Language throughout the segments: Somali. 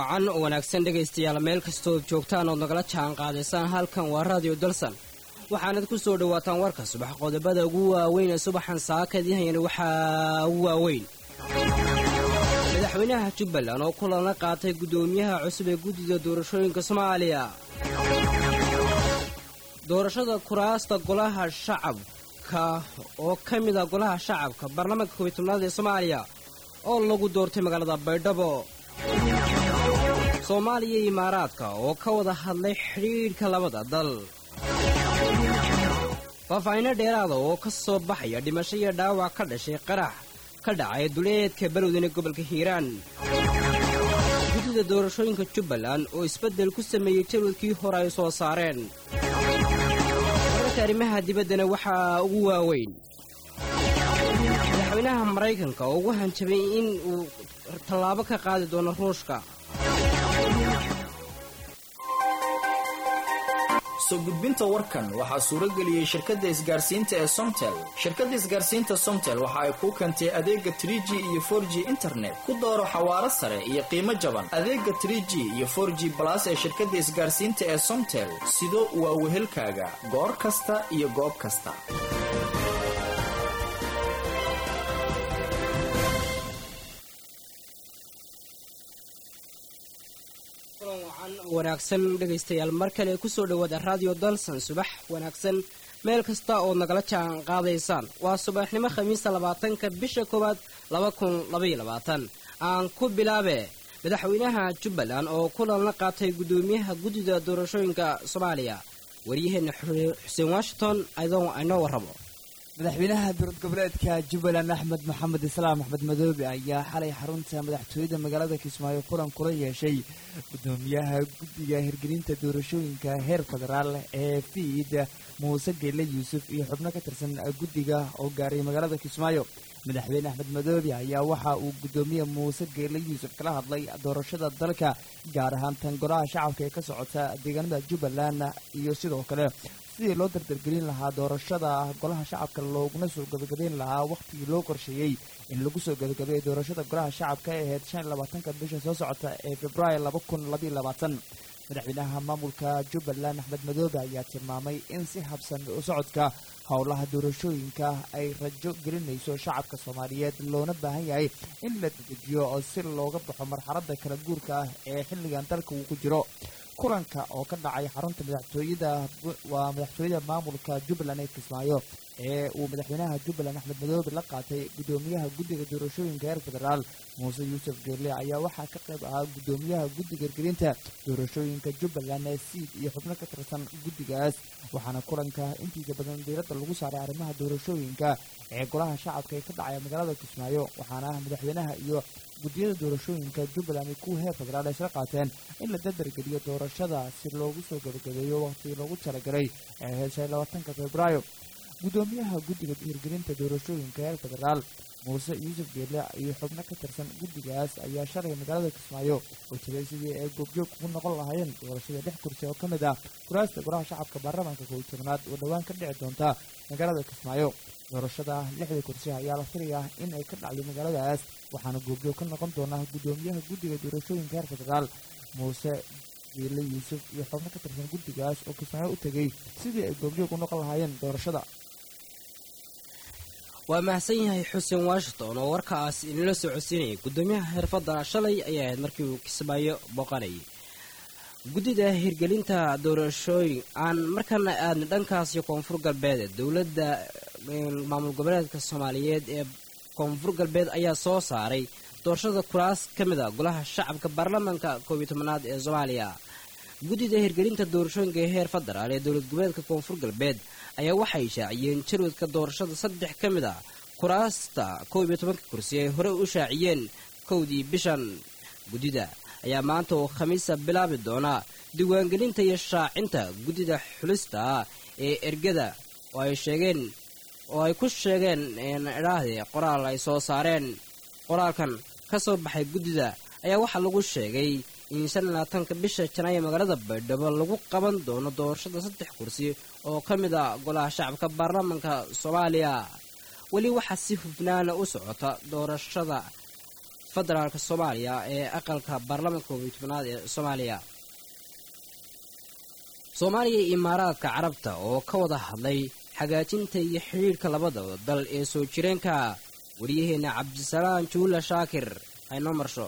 wacan oo wanaagsan dhegaystayaal meel kastood joogtaan ood nagala jaan qaadaysaan halkan waa raadiyo dalsan waxaanad ku soo dhowaataan warka subax qodobada ugu waaweyn ee subaxan saakadiihayana waxaa ugu waaweyn madaxweynaha jubbaland oo kulan la qaatay guddoomiyaha cusub ee guddida doorashooyinka soomaaliya doorashada kuraasta golaha shacabka oo ka mid a golaha shacabka baarlamaanka koobiy tobnaad ee soomaaliya oo lagu doortay magaalada baydhabo soomaaliya iyo imaaraadka oo ka wada hadlay xidhiidhka labada dal faahfaahinno dheeraada oo ka soo baxaya dhimasho iyo dhaawac ka dhashay qarax ka dhacay duleedka balowdana gobolka hiiraan guddida doorashooyinka jubbaland oo isbeddel ku sameeyey jadwadkii hore ay soo saareen wararka arrimaha dibaddana waxaa ugu waaweyn madaxweynaha maraykanka oo ugu hanjabay in uu tallaabo ka qaadi doono ruushka soo gudbinta warkan waxaa suurageliyey shirkadda isgaarsiinta ee somtel shirkadda isgaarsiinta somtel waxa ay kuu keentay adeega tr g iyo for g internet ku dooro xawaaro sare iyo qiimo jaban adeega tr g iyo for g balas ee shirkadda isgaarsiinta ee somtel sido waa wehelkaaga goor kasta iyo goob kasta wanaagsan dhegaystayaal mar kale kusoo dhowaada raadiyo dalsan subax wanaagsan meel kasta ood nagala jaan qaadaysaan waa subaxnimo khamiista labaatanka bisha koowaad laba kun labaiyo labaatan aan ku bilaabe madaxweynaha jubbaland oo kulan la qaatay guddoomiyaha guddida doorashooyinka soomaaliya waryaheena xuseen washington adoon aynoo warrabo madaxweynaha dowlad goboleedka jubbaland axmed maxamed islaam axmed madoobe ayaa xalay xarunta madaxtooyada magaalada kismaayo kulan kula yeeshay guddoomiyaha guddiga hirgelinta doorashooyinka heer federaal ee fiid muuse geelle yuusuf iyo xubno ka tirsan guddiga oo gaaray magaalada kismaayo madaxweyne axmed madoobe ayaa waxa uu guddoomiye muuse geelle yuusuf kala hadlay doorashada dalka gaar ahaan tan golaha shacabka ee ka socota deegaanada jubbaland iyo sidoo kale sidii loo dardargelin lahaa doorashada golaha shacabka looguna soo gabagabayn lahaa wakhtigii loo qorsheeyey in lagu soo gabagabeeyay doorashada golaha shacabka ee ahayd shan iyo labaatanka bisha soo socota ee februaayo laba kun labaiyo labaatan madaxweynaha maamulka jubbaland axmed madoobe ayaa tilmaamay in si habsan u socodka howlaha doorashooyinka ay rajo gelinayso shacabka soomaaliyeed loona baahan yahay in la dedejiyo oo si looga baxo marxaladda kala guurka ah ee xilligan dalka uu ku jiro kulanka oo ka dhacay xarunta madaxtooyada waa madaxtooyada maamulka jubbaland ee kismaayo ee uu madaxweynaha jubbaland axmed madoobe la qaatay guddoomiyaha guddiga doorashooyinka heer federaal muuse yuusuf geelle ayaa waxaa ka qayb ahaa guddoomiyaha guddiga hirgelinta doorashooyinka jubbaland ee siid iyo xubno ka tirsan guddigaas waxaana kulanka intiisa badan diiradda lagu saaray arrimaha doorashooyinka ee golaha shacabka ee ka dhacaya magaalada kismaayo waxaana guddoomiyaha iyo guddiyada doorashooyinka jubbaland iyo kuwa heer federaal ay isla qaateen in la dardargeliyo doorashada si loogu soo gabagabeeyo waqtigii loogu talagalay ee heshay labaatanka febraayo guddoomiyaha guddiga hirgelinta doorashooyinka heer federaal muuse yuusuf geelle iyo xubno ka tirsan guddigaas ayaa shalay magaalada kismaayo oo jiray sidii ay goobjoog ugu noqon lahaayeen doorashada lix kursi oo ka mid ah kuraasta golaha shacabka baarlamaanka koobiy tobnaad oo dhowaan ka dhici doonta magaalada kismaayo doorashada lixda kursi ayaa la filayaa in ay ka dhacdo magaaladaas waxaana goobjoog ka noqon doona guddoomiyaha guddiga doorashooyinka heer federaal muuse geelle yuusuf iyo xubno ka tirsan guddigaas oo kismaayo u tegey sidii ay goobjoog u noqon lahaayeen doorashada waa mahadsan yahay xuseen washington oo warkaas inala soo codsiinayay guddoomiyaha xirfadana shalay ayay ahayd markii uu kismaayo booqanayay guddida hirgelinta doorashooyin aan markana aadna dhankaasi koonfur galbeed dowladda maamul goboleedka soomaaliyeed ee koonfur galbeed ayaa soo saaray doorashada kuraas ka mid a golaha shacabka baarlamaanka koobiyo tobanaad ee soomaaliya guddida hirgelinta doorashooyinka ee heer federaal ee dowlad goboleedka koonfur galbeed ayaa waxay shaaciyeen jarwadka doorashada saddex ka mid a kuraasta koob iyo tobanka kursi ay hore u shaaciyeen kowdii bishan guddida ayaa maanta oo khamiisa bilaabi doona diiwaangelinta iyo shaacinta guddida xulista ee ergada oo ay sheegeen oo ay ku sheegeen idhaahde qoraal ay soo saareen qoraalkan ka soo baxay guddida ayaa waxaa lagu sheegay in shan iyo labaatanka bisha janaayo magaalada baydhabo lagu qaban doono doorashada saddex kursi oo ka mid a golaha shacabka baarlamaanka soomaaliya weli waxaa si hufnaana u socota doorashada federaalk soomaaliya ee aqalka baarlamaanka koob iyo tobnaad ee soomaaliya soomaaliya iyo imaaraadka carabta oo ka wada hadlay hagaajinta iyo xidhiidhka labada dal ee soo jireenka waryaheena cabdisalaan juula shaakir haynoo marsho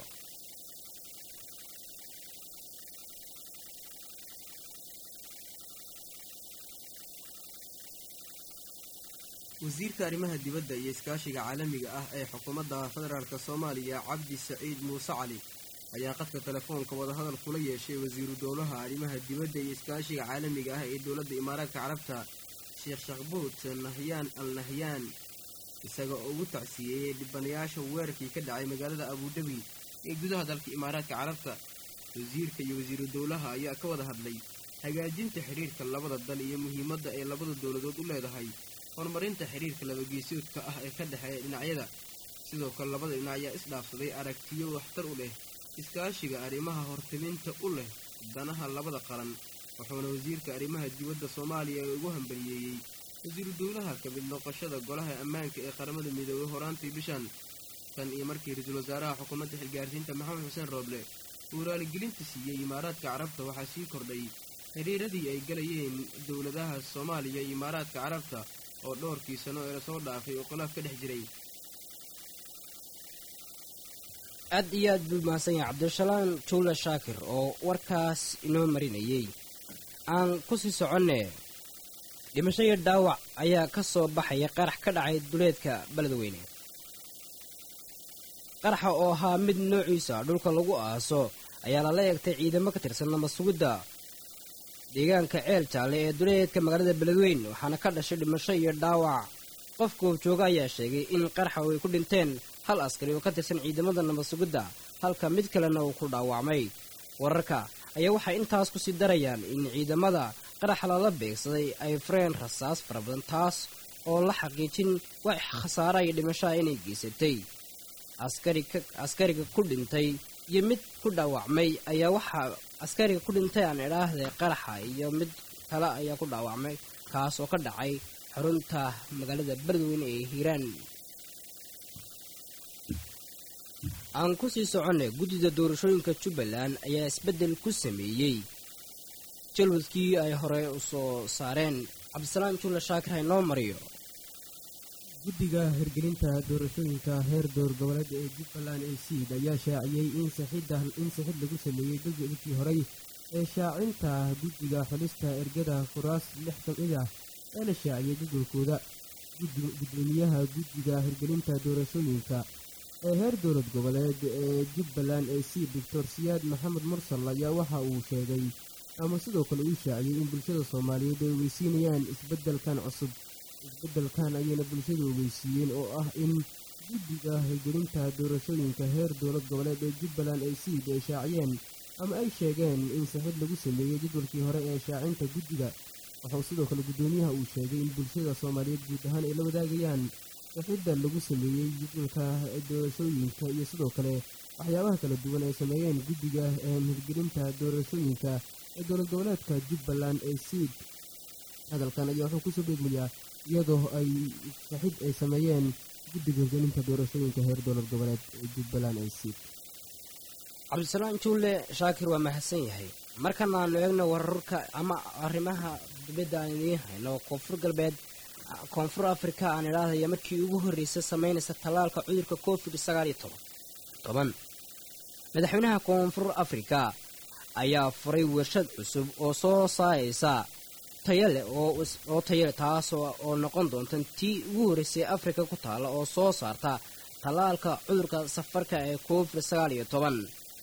wasiirka arrimaha dibadda iyo iskaashiga caalamiga ah ee xukuumadda federaalk soomaaliya cabdi saciid muuse cali ayaa qadka telefoonka wadahadal kula yeeshay wasiiru dowlaha arrimaha dibadda iyo iskaashiga caalamiga ah ee dowladda imaaraadka carabta sheekh shakbuut nahyaan al nahyaan isaga oo ugu tacsiyeeyey dhibanayaasha weerarkii ka dhacay magaalada abudabi ee gudaha dalka imaaraadka carabta wasiirka iyo wasiiru dowlaha ayaa ka wada hadlay hagaajinta xidhiirka labada dal iyo muhiimadda ay labada dowladood u leedahay horumarinta xidhiirka labageesoodka ah ee ka dhexeeya dhinacyada sidoo kale labada dhinac ayaa isdhaafsaday aragtiyo waxtar u leh iskaashiga arrimaha hortiminta u leh danaha labada qaran wuxuuna wasiirka arrimaha dibadda soomaaliya ugu hambaliyeeyey wasiiru dowlaha ka mid noqoshada golaha ammaanka ee qaramada midoobay horaantii bishan tan iyo markii ra-iisul wasaaraha xukuumadda xilgaarsiinta maxamed xuseen rooble uu raaligelinta siiyey imaaraadka carabta waxaa sii kordhay xidhiiradii ay galayeen dowladaha soomaaliya iyo imaaraadka carabta oo dhowrkii sano ee lasoo dhaafay oo khilaaf ka dhex jiray aad iyo aad buu mahadsan yahay cabdishalaan juula shaakir oo warkaas inoo marinayey aan ku sii soconne dhimasho iyo dhaawac ayaa ka soo baxaya qarax ka dhacay duleedka beledweyne qaraxa oo ahaa mid noociisa dhulka lagu aaso ayaa lala eegtay ciidamo ka tirsan namasugidda deegaanka ceel jaalle ee duleedka magaalada beledweyne waxaana ka dhashay dhimasho iyo dhaawac qof goobjooga ayaa sheegay in qaraxa ay ku dhinteen hal askari oo ka tirsan ciidamada nabadsugidda halka mid kalena uu ku dhaawacmay wararka ayaa waxay intaas ku sii darayaan in ciidamada qaraxa lala beegsaday ay fureen rasaas fara badan taas oo la xaqiijin wax khasaara iyo dhimashaha inay geysatay askariga ku dhintay iyo mid ku dhaawacmay ayaa waxaa askariga ku dhintay aan idhaahday qaraxa iyo mid kale ayaa ku dhaawacmay kaas oo ka dhacay xarunta magaalada beledweyne ee hiiraan aan ku sii soconnay guddida doorashooyinka jubbaland ayaa isbeddel ku sameeyey jalwadkii ay hore u soo saareen cabdisalaam julla shaakir haynoo mariyo guddiga hirgelinta doorashooyinka heer door goboleed ee jubbaland ee siid ayaa shaaciyey in in sixid lagu sameeyey dadkii horey ee shaacinta guddiga xulista ergada kuraas lix ka mid ah ee la shaaciyey jadwalkooda gudoomiyaha guddiga hirgelinta doorashooyinka ee heer dowlad goboleed ee jubbaland ee siid doctor siyaad maxamed mursal ayaa waxa uu sheegay ama sidoo kale uu shaaciyey in bulshada soomaaliyeed ay ogeysiinayaan isbeddelkan cusub isbeddelkan ayayna bulshada ogeysiiyeen oo ah in guddiga hirgelinta doorashooyinka heer dowlad goboleed ee jubbaland ay siid ay shaaciyeen ama ay sheegeen in sixid lagu sameeyey jadwalkii hore ee shaacinta guddiga wuxuu sidoo kale guddoomiyaha uu sheegay in bulshada soomaaliyeed guud ahaan ay la wadaagayaan sixidda lagu sameeyey jadwalka doorashooyinka iyo sidoo kale waxyaabaha kala duwan ay sameeyeen guddiga hirgelinta doorashooyinka ee dowlad goboleedka jubbaland ee siid hadalkan ayaa wuxuu kusoo beegmayaa iyadoo ay saxid ay sameeyeen guddiga hirgelinta doorashooyinka heer dowlad goboleed ee jubbaland ee siid cabdisalaam juulle shaakir waa mahadsan yahay markan aanu eegno wararka ama arrimaha dibadda aan idiin hayno koonfur galbeed koonfur afrika aan idhaahaya markii ugu horreysay samaynaysa tallaalka cudurka covid sagaal iyo toban toban madaxweynaha koonfur afrika ayaa furay warshad cusub oo soo saaraysa tayale oo tayale taas oo noqon doonta tii ugu horreysay afrika ku taalla oo soo saarta tallaalka cudurka safarka ee covid sagaal iyo toban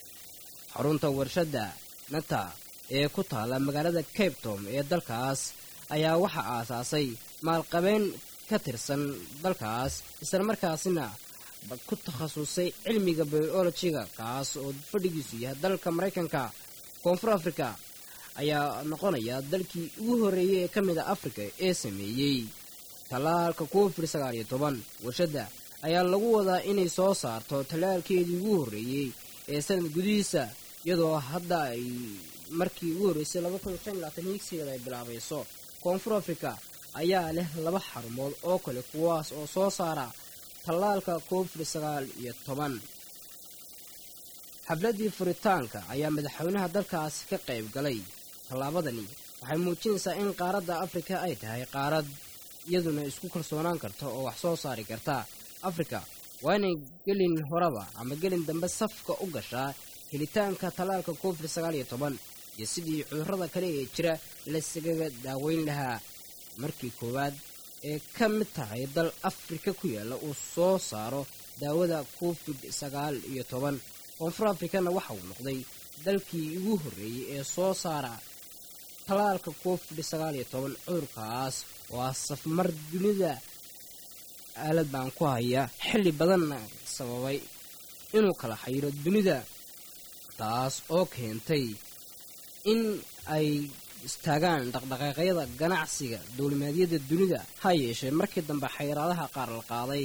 xarunta warshadda nata ee ku taalla magaalada cape tom ee dalkaas ayaa waxaa aasaasay maalqabeen ka tirsan dalkaas islamarkaasina ku takhasusay cilmiga biolojiga kaas oo fadhigiisu yahay dalka maraykanka koonfur afrika ayaa noqonaya dalkii ugu horreeyey ee ka mid a afrika ee sameeyey tallaalka covid sagaal iyo toban warshadda ayaa lagu wadaa inay soo saarto tallaalkeedii ugu horreeyey ee sanad gudihiisa iyadoo hadda ay markii ugu horreysay laba kun shan labaatan higsigeeda ay bilaabayso koonfur afrika ayaa leh laba xarumood oo kale kuwaas oo soo saara tallaalka covid sagaal iyo toban xafladdii furitaanka ayaa madaxweynaha dalkaasi ka qayb galay tallaabadani waxay muujinaysaa in qaaradda afrika ay tahay qaarad iyaduna isku kalsoonaan karta oo wax soo saari karta afrika waa inay gelin horeba ama gelin dambe safka u gashaa helitaanka tallaalka covid sagaal iyo toban iyo sidii cudurrada kale ee jira layskaga daaweyn lahaa markii koowaad ee ka mid tahay dal afrika ku yaalla uu soo saaro daawada covid sagaal iyo toban koonfur afrikana waxa uu noqday dalkii ugu horreeyey ee soo saara tallaalka covid sagaal iyo toban cudurkaas oo ah safmar dunida aalad baan ku haya xilli badanna sababay inuu kala xayiro dunida taas oo keentay in ay istaagaan dhaqdhaqaaqyada ganacsiga dowlimaadyada dunida ha yeeshee markii dambe xayiraadaha qaar la qaaday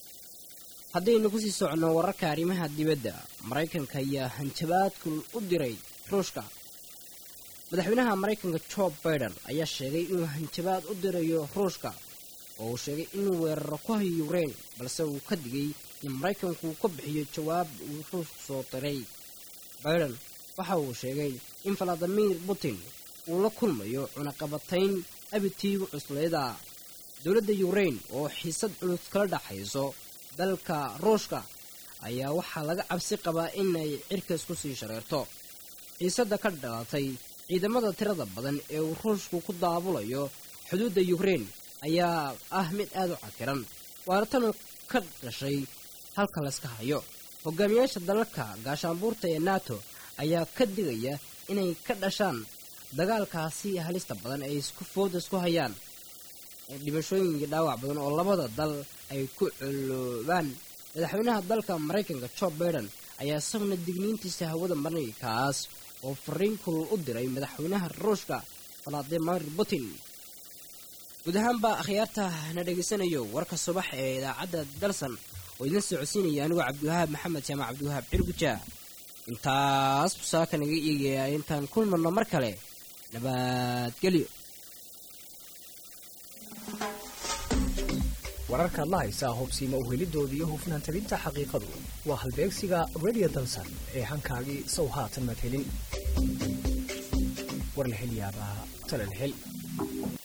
haddaynu kusii soconno wararka arrimaha dibadda maraykanka ayaa hanjabaadkul u diray ruushka madaxweynaha maraykanka jo baiden ayaa sheegay inuu hanjabaad u dirayo ruushka oo uu sheegay inuu weeraro ku hayo yukrain balse uu ka digay in maraykanku uu ka bixiyo jawaab uu ruushku soo diray baiden waxa uu sheegay in valadimir putin uu la kulmayo cunaqabatayn abitiigu cuslayda dowladda yukrain oo xiisad culus kala dhaxayso dalka ruushka ayaa waxaa laga cabsi qabaa inay cirkaas ku sii shareerto xiisadda ka dhalatay ciidamada tirada badan ee uu ruushku ku daabulayo xuduudda yukrain ayaa ah mid aad u cakiran waana tanu ka dhashay halka layska hayo hogaamiyaasha dalalka gaashaanbuurta ee nato ayaa ka digaya inay ka dhashaan dagaalkaasi halista badan ay isku fooda isku hayaan dhimashooyinka dhaawac badan oo labada dal ay ku coloobaan madaxweynaha dalka maraykanka jo baiden ayaa isaguna digniintiisa hawada maraykaas oo fariin kulul u diray madaxweynaha ruushka valadimir putin guud ahaanba akhyaarta na dhegaysanayo warka subax ee idaacadda dalsan oo idin socodsiinaya anigoo cabdiwahaab maxamed jaamac cabdiwahaab cirguja intaas busaaka naga eegaya intaan kulmarno mar kale nabadgelyo wararkaad la haysaa hubsiima uhelidooda iyo hufnaan talinta xaqiiqadu waa halbeegsiga radio dalsan ee hankaagii sow haatan madhelin war la hel yaabaa tala la hel